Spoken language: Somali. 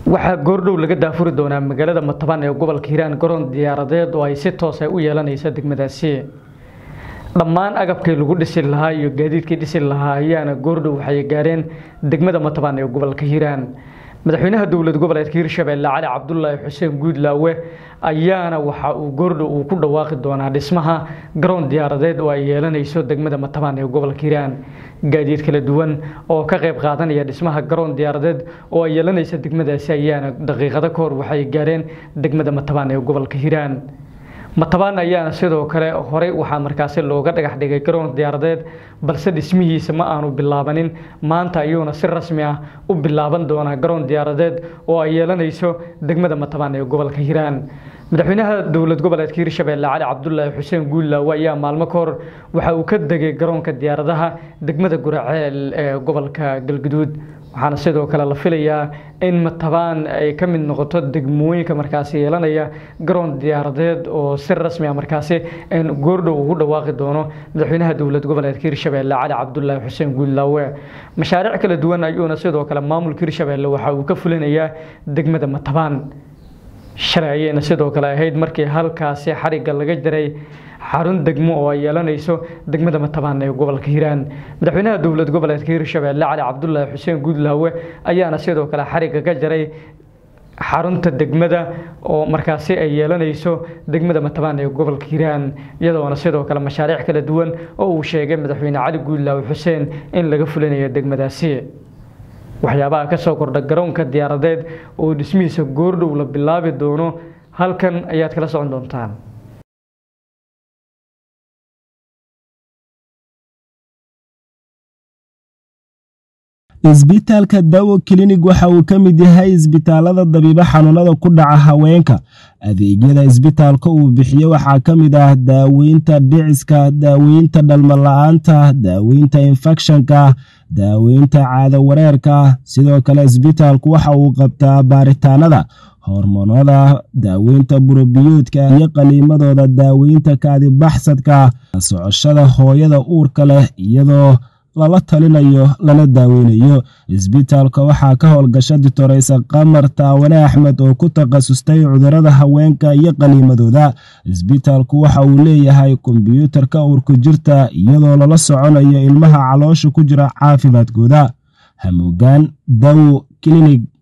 waxaa goordhow laga daafuri doonaa magaalada matabaan ee gobolka hiiraan garoon diyaaradeed oo ay si toos ay u yeelanaysa degmadaasi dhammaan agabkii lagu dhisi lahaa iyo gaadiidkii dhisi lahaa ayaana goordhow waxay gaareen degmada matabaan ee gobolka hiiraan madaxweynaha dowlad goboleedka hiirshabeelle cali cabdulaahi xuseen guudlaawe ayaana waxa uu goordhow uu ku dhawaaqi doonaa dhismaha garoon diyaaradeed oo ay yeelanayso degmada matabaan ee gobolka hiiraan gaadiid kala duwan oo ka qayb qaadanaya dhismaha garoon diyaaradeed oo ay yeelanaysa degmadaasi ayaana daqiiqado ka hor waxay gaareen degmada matabaan ee gobolka hiiraan matabaan ayaana sidoo kale horey waxaa markaasi looga dhagax dhigay garoon diyaaradeed balse dhismihiisa ma aanu bilaabanin maanta ayuuna si rasmi ah u bilaaban doonaa garoon diyaaradeed oo ay yeelanayso degmada matabaan ee gobolka hiiraan madaxweynaha dowlad goboleedka hiirshabeelle cali cabdulaahi xuseen guullaawe ayaa maalmo ka hor waxa uu ka degay garoonka diyaaradaha degmada guraceel ee gobolka galguduud waxaana sidoo kale la filayaa in matabaan ay ka mid noqoto degmooyinka markaasi yeelanaya garoon diyaaradeed oo si rasmi ah markaasi goordhow ugu dhawaaqi doono madaxweynaha dowlad goboleedka hiirshabeelle cali cabdulaahi xuseen guullaawe mashaariic kala duwan ayuuna sidoo kale maamulka hiirshabeelle waxa uu ka fulinayaa degmada matabaan shalay ayayna sidoo kale ahayd markii halkaasi xarigga laga jaray xarun degmo oo ay yeelanayso degmada matabaan ee gobolka hiiraan madaxweynaha dowlad goboleedka hiirshabeelle cali cabdulaahi xuseen guudlaawe ayaana sidoo kale xarigga ka jaray xarunta degmada oo markaasi ay yeelanayso degmada matabaan ee gobolka hiiraan iyadoona sidoo kale mashaariic kala duwan oo uu sheegay madaxweyne cali guudlaawe xuseen in laga fulinayo degmadaasi waxyaabaha ka soo kordha garoonka diyaaradeed oo dhismihiisa goordhow la bilaabi doono halkan ayaad kala socon doontaan isbitaalka dawo klinig waxa uu ka mid yahay isbitaalada dabiibo xanuunada ku dhaca haweenka adeegyada isbitaalka uu bixiyo waxaa ka mid ah daaweynta dhiciska daaweynta dhalmala-aanta daaweynta infekshanka daaweynta caado wareerka sidoo kale isbitaalku waxa uu qabtaa baaritaanada hormoonada daaweynta burobiyoodka iyo qaliimadooda daaweynta kaadibaxsadka socoshada hooyada uurka leh iyadoo lala talinayo lana daaweynayo isbitaalka waxaa ka howlgasha ditoreysa qamar taawane axmed oo ku takhasustay cudurada haweenka iyo qaliimadooda isbitaalku waxa uu leeyahay kombyuutarka uurku jirta iyadoo lala soconayo ilmaha caloosha ku jira caafimaadkooda hamuugaan dawo klinig